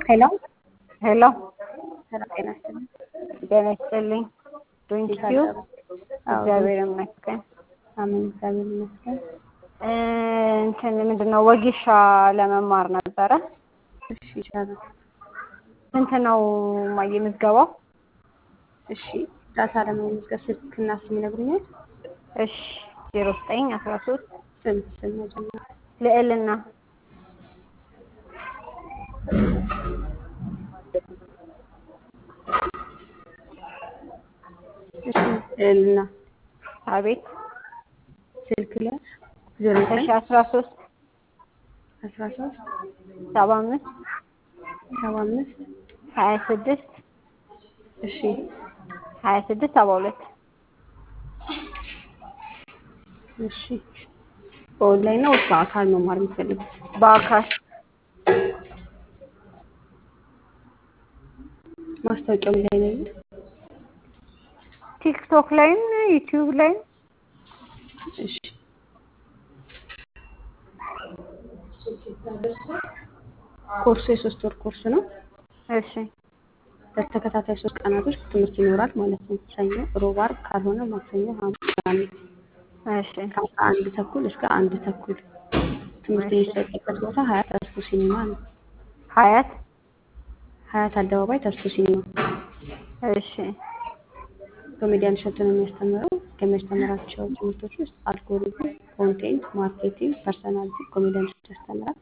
ሄሎ ሄሎ ሰላም ጤና ይስጥልኝ። ጤና ይስጥልኝ። ዶንኪዩ እግዚአብሔር ይመስገን። አሜን፣ እግዚአብሔር ይመስገን። እ እንትን ምንድን ነው ወጌሻ ለመማር ነበረ። እሺ ይቻላል። ስንት ነው ማየ ምዝገባው? እሺ ዳታ ለመመዝገብ ስልክና ስም ይነግሩኛል? እሺ ዜሮ ዘጠኝ አስራ ሶስት ስም ስም መጀመሪያ ልዕልና እሺ እና አቤት ስልክ ላይ ዜሮ እሺ ዘጠኝ አስራ ሶስት አስራ ሶስት ሰባ አምስት ሰባ አምስት ሀያ ስድስት እሺ ሀያ ስድስት ሰባ ሁለት እሺ በኦንላይን ነው ወይስ በአካል መማር የምትፈልጉት? በአካል ማስታወቂያው ምን ላይ ነው ያሉት? ቲክቶክ ላይም ዩቲዩብ ላይም እሺ ኮርሱ የሶስት ወር ኮርስ ነው። እሺ በተከታታይ ሶስት ቀናቶች ትምህርት ይኖራል ማለት ነው። ሰኞ፣ ሮብ፣ ዓርብ ካልሆነ ማክሰኞ፣ ሐሙስ፣ ቅዳሜ እሺ ከአስራ አንድ ተኩል እስከ አንድ ተኩል ትምህርት የሚሰጥበት ቦታ ሀያት ተስፎ ሲኒማ ነው። ሀያት ሀያት አደባባይ ተስፎ ሲኒማ። እሺ ኮሜዲያን እሸቱ ነው የሚያስተምረው። ከሚያስተምራቸው ትምህርቶች ውስጥ አልጎሪዝም፣ ኮንቴንት ማርኬቲንግ፣ ፐርሰናሊቲ ኮሜዲያን እሸቱ ያስተምራል።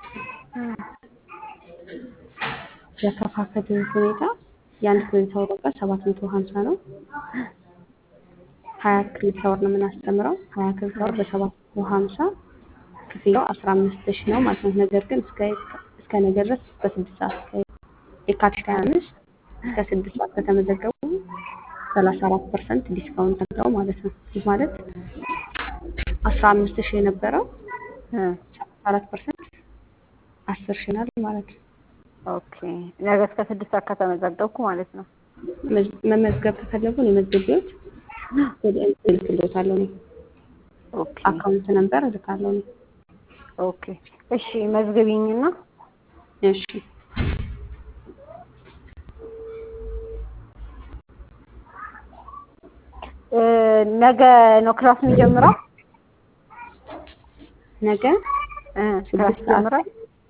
ያከፋፈል ሁኔታ የአንድ ክሬዲት አወር ዋጋ ሰባት መቶ ሀምሳ ነው። ሀያ ክሬዲት አወር ነው የምናስተምረው። ሀያ ክሬዲት አወር በሰባት መቶ ሀምሳ ክፍያው አስራ አምስት ሺህ ነው ማለት ነው። ነገር ግን እስከ እስከ ነገ ድረስ በስድስት ሰዓት እስከ የካቲት ሀያ አምስት እስከ ስድስት ሰዓት ከተመዘገቡ ሰላሳ አራት ፐርሰንት ዲስካውንት አለው ማለት ነው። ይህ ማለት አስራ አምስት ሺህ የነበረው እ ሰላሳ አራት ፐርሰንት አስር ሺህ ናል ማለት ነው። ኦኬ ነገ እስከ ስድስት ሰዓት ከተመዘገብኩ ማለት ነው። መዝ- መመዝገብ ከፈለጉ የመዝገቢያዎች ወደ እልክልዎታለሁ እኔ ኦኬ አካውንት ነምበር እልካለሁ እኔ። ኦኬ እሺ መዝግቢኝና እሺ እ ነገ ነው ክላስ የሚጀምረው? ነገ እ ክላስ ስድስት ሰዓት ይጀምራል?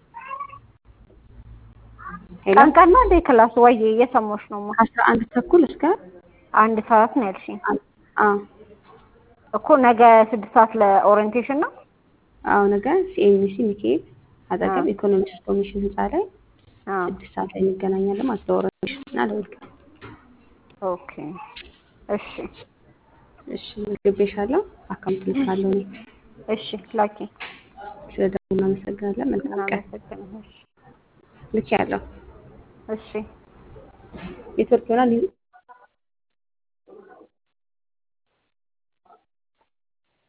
ሄሎ ቀን ቀን ነው እንዴ ክላስ? ወይ እየሰማሁሽ ነው ማ አስራ አንድ ተኩል እስከ አንድ ሰዓት ነው ያልሽኝ አንድ አ እኮ ነገ ስድስት ሰዓት ለኦሪየንቴሽን ነው? አዎ ነገ ሲኤምሲ ሚካኤል አጠገብ አ ኢኮኖሚክስ ኮሚሽን ህንፃ ላይ አ ስድስት ሰዓት ላይ እንገናኛለን ማለት ነው። ኦሪንቴሽን እና ለውልቀት ኦኬ እሺ እሺ መዝግቤሻለሁ። አካውንት ልካለሁ እኔ። እሺ ላኪ ስለ ደግሞ እናመሰግናለን። መልካም ቀን። እናመሰግናለን። ልክ ያለው እሺ ኔትወርክ ይሆናል